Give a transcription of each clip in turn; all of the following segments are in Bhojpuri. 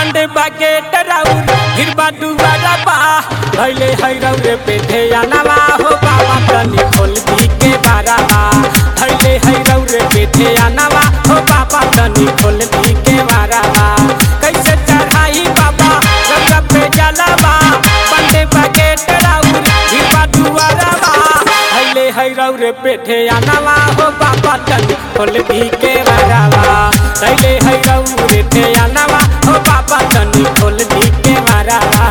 बंदे बकेट राउर फिर बा दुआरा बा धैले है रौरे पेठे नवा हो बाबा तनी खोल दी के बारा बा धैले है रौरे पेठे नवा हो बाबा तनी खोल दी के बारा बा कैसे चढ़ाई बाबा रंगा पे जलावा बंदे बकेट राउर फिर बा दुआरा बा धैले है रौरे पेठे नवा हो बाबा तनी खोल दी के बारा बा धैले है रौरे पेठे नवा हो बाबा तनी खोल दी के बारा बा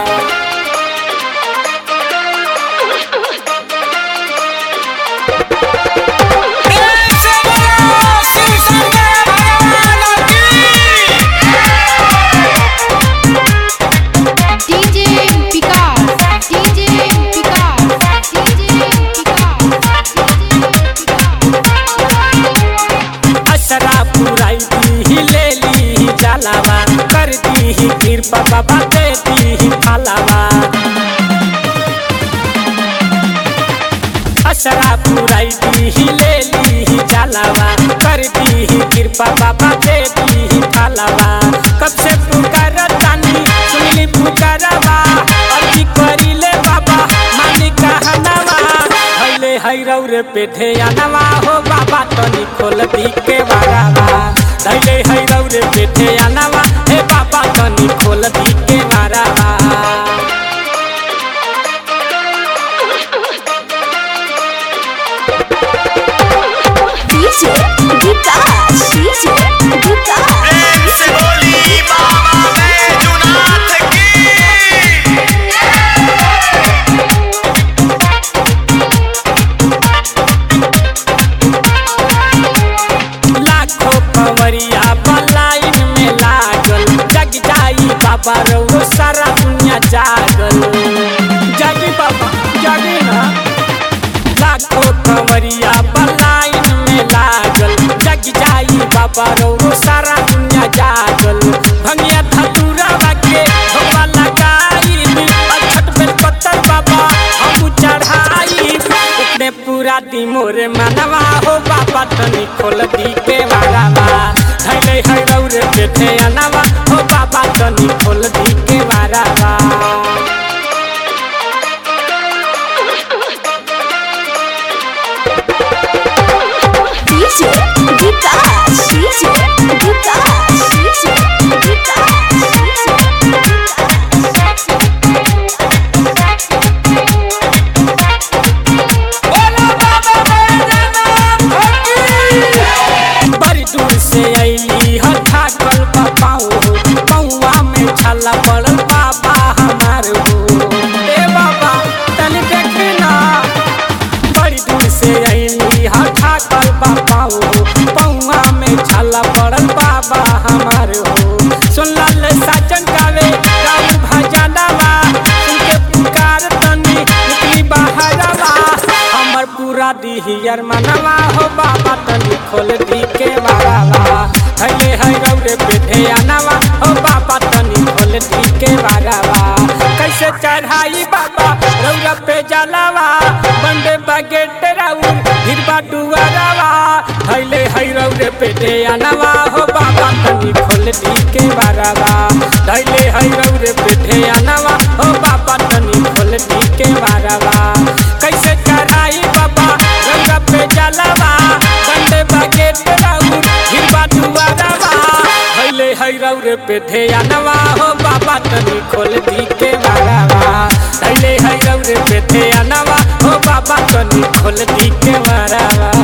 DJ Picard, DJ Picard, DJ Picard, असरा पुराई दी ले ली जलावा कर दी कृपा बाबा दे दी फलावा असरा पुराई दी ले ली जलावा कर दी कृपा बाबा दे दी फलावा कब से पुकार तानी सुनली पुकारवा अर्जी करी ले बाबा मानी कहनावा हले हैरौ रे पेठे नवा हो बाबा तनी खोल दी के बारावा धैले हैरौ रे पेठे नवा हे बाबा तनी खोल दी के बारावा DJ Vikas, DJ Vikas. प्रेम से बोली बाबा बैजूनाथ की लाखों कंवरिया बलाइन में लागल जग जाई बाबा रउरो सारा दुनिया जागल जागी बाबा जागी ना लाखों कंवरिया बलाइन में लागल जग जाई बाबा रउरो सारा दुनिया जागल भंगिया धतूरा बाके भगवा लगाई अछत बेल पत्तर बाबा हम चढ़ाई अपने पूरा दी मोरे मनवा हो बाबा तनी खोल दी के बारावा धैले है रौरे पेठे अनवा हो बाबा तनी खोल दी के बारावा DJ Vikas, DJ Vikas, DJ Vikas, बड़ी दूर से अली हथा कल पाऊ पौआ में छाला पड़ल बाबा हमार हो ए बाबा तनी देखी ना बड़ी दूर से अली हथा कल पाऊ पौआ में छाला पड़ल बाबा हमार हो सुन लाल साजन गावे गाऊ भजनवा उनके पुकार तनी निकली बाहरवा हमर पूरा दिहियर मनवा हो बाबा तनी खोल दी के बारावा हले है रौरे पेठे आनवा हो बाबा तनी खोल दी के बारावा कैसे चढ़ाई बाबा रौरा पे जलावा बंदे बगेट राउर हिरबा डुआरावा हले है रौरे पेठे आनवा हो बाबा तनी खोल दी के बारावा धैले है रौरे पेठे आनवा हो बाबा तनी खोल दी के बारावा कैसे चढ़ाई बाबा रंगा पे जलावा कंडे बगेट राउर हिरबा दुआरावा हले है रौरे पेठे आनवा हो बाबा तनी खोल दी के बारावा धैले है रौरे पेठे आनवा हो बाबा तनी खोल दी के बारावा